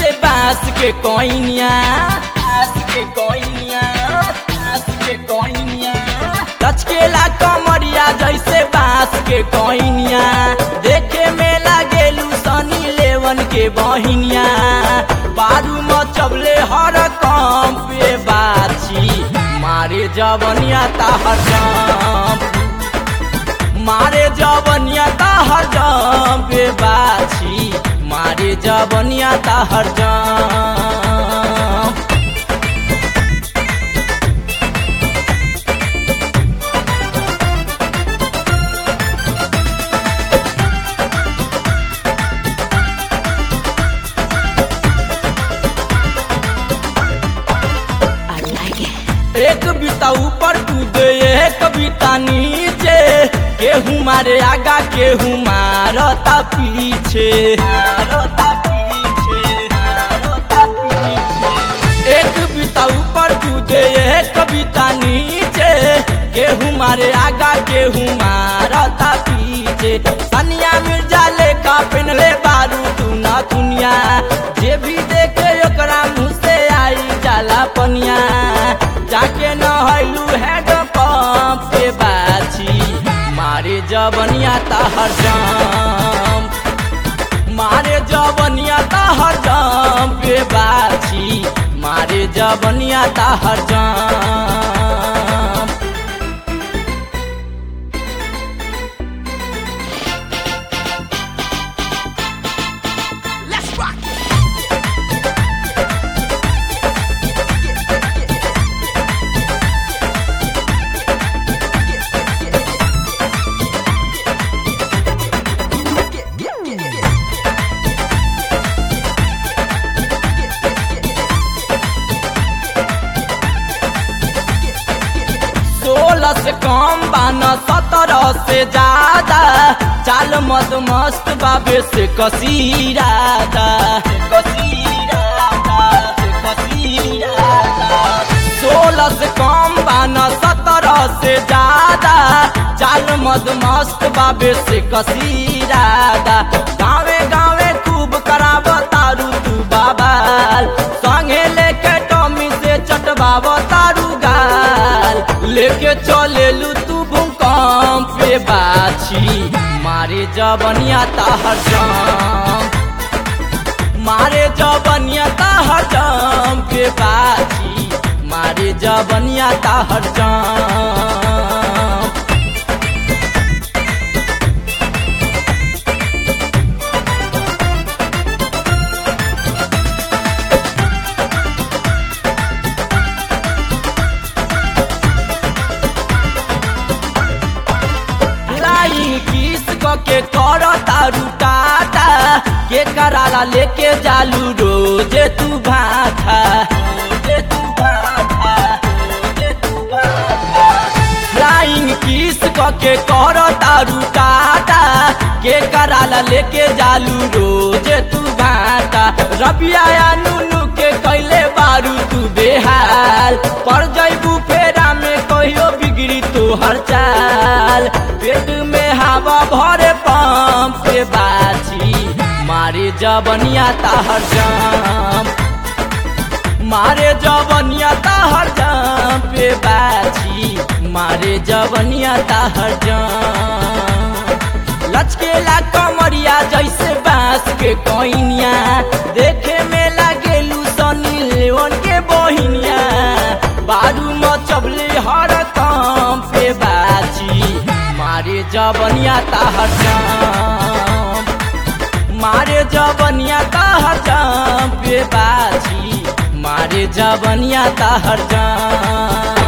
जैसे बांस के कोइनिया बांस के कोइनिया बांस के कोइनिया लचकेला कमरिया जैसे बांस के कोइनिया देखे में लागेलू सनी लेवन के बहिनिया बारू मचबले हर काम पे बाछी मारे जवनिया ताहर जाम मारे जवनिया ताहर जाम पे बाछी मारे जवनिया ताहर जाम एक बीता ऊपर कूदे एक बीता नीचे केहू मारे आगा केहू मारता पीछे मारता पीछे मारता पीछे एक बीता ऊपर कूदे एक बीता नीचे केहू मारे आगा केहू मारता पीछे सनिया मिर्जा लेका पेनले बारू तू ना दुनिया जे भी देखे ओकरा मुँह से आई जाला पनिया जाके नहलू हैड पंप पे बाछी मारे जवनिया ताहर जाम मारे जवनिया ताहर जाम पे बाछी मारे जवनिया ताहर जाम Let's rock it. सोलह से कम बाना सत्रह से ज्यादा चाल मद मस्त बाबे से कसीरादा कसीरादा कसीरादा सोलह से कम बाना सत्रह से ज्यादा चाल मद मस्त बाबे से कसीरादा गावे गावे खूब कराब तारू तू बाबाल संगे लेके टॉमी से चटबाब तारू गाल लेके चलेलू तू भूकंप पे बाछी मारे जवनिया ताहर जाम मारे जवनिया ताहर जाम पे बाछी मारे जवनिया ताहर जाम फ्लाइंग किस क के कर तारू टाटा के कराला लेके जालू रोजे तू भाथा रोजे तू भाथा रोजे तू भाथा फ्लाइंग किस क के कर तारू टाटा के कराला लेके जालू रोजे तू भाटा रबिया या नुनू के कैले बारू तू बेहाल पर जैबू फेरा में कहियो बिगड़ी तू हर चाल पेट में हवा भरे पंप पे बाछी मारे जवनिया ताहर जाम मारे जवनिया ताहर जाम पे बाछी मारे जवनिया ताहर जाम लचकेला कमरिया जैसे बांस के कोइनिया देखे में लागेलू सनी लेवन के बहिनिया बारू मचबले हर काम पे बाछी मारे जवनिया ताहर जाम मारे जवनिया ताहर जाम पे बाछी मारे जवनिया ताहर जाम